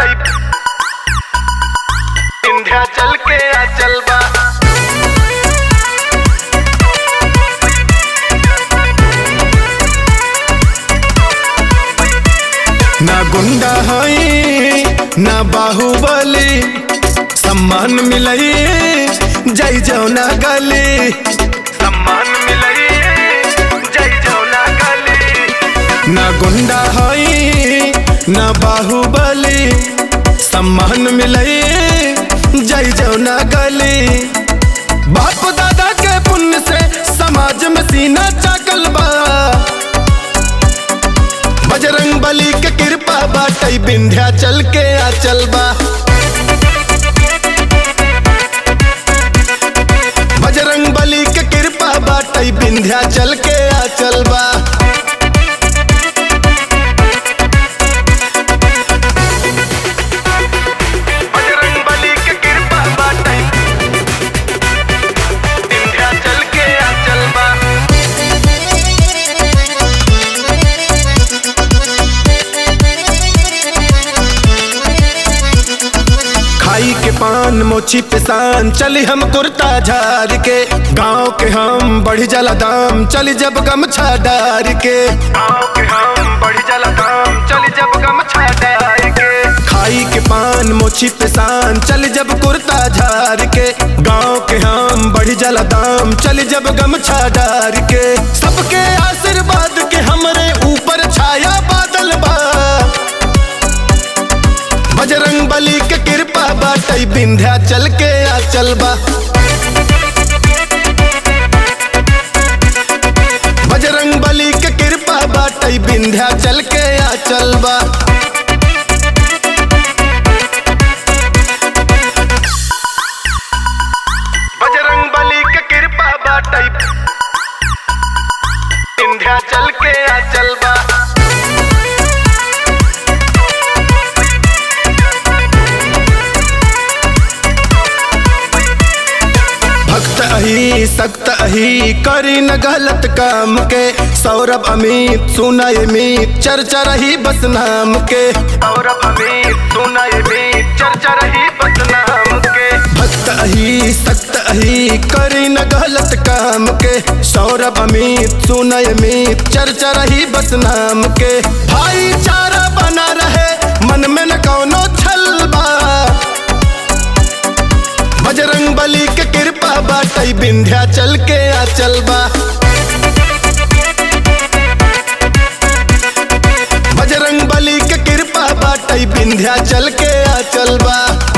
बाटे विंध्याचल के आचल बा ना गुंडा हई ना बाहुबली सम्मान मिलई जय जौना गली सम्मान मिलई जय जौना गली ना गुंडा हई ना बाहुबली सम्मान मिलई जय जौना गली बाप दादा के पुण्य से समाज में सीना चाकल बा बजरंग बली के कृपा बाटई विंध्याचल के आचल बा बजरंग बली के कृपा बाटई विंध्याचल के आचल बा बजरंग बली के कृपा बाटे विंध्याचल के आचल बा खाई के पान मोची पिसान चली हम कुर्ता झार के गांव के हम बढ़ी जला दाम चली जब गमछा डार के गाँव के हम बढ़ी जला काम चली जब गमछा डाल के खाई के पान मोची पिसान चली जब कुर्ता झार के गांव के हम बढ़ी जला दाम चली जब गमछा डार के सबके आशीर्वाद के हमरे ऊपर छाया बादल बा बजरंग बली के कृपा बाटई विंध्याचल के आचल बा बजरंग बली के कृपा बाटई विंध्याचल के आचल बा बजरंग बली के कृपा बाटे विंध्याचल के आचल बा भक्त अही सक्त अही करी न गलत काम के सौरभ अमित सुनय मीत चर्चा रही बस नाम के और अमित सुनय में चर्चा रही बदनाम के भक्त अही सक्त अही करी न गलत काम के सौरभ अमित सुनय मीत चर्चा रही बस नाम के भाईचारा बना रहे मन में न कौनो छल बा बजरंग बली के कृपा बाटई विंध्याचल के आचल बा बजरंग बली के कृपा बाटई विंध्याचल के आचल बा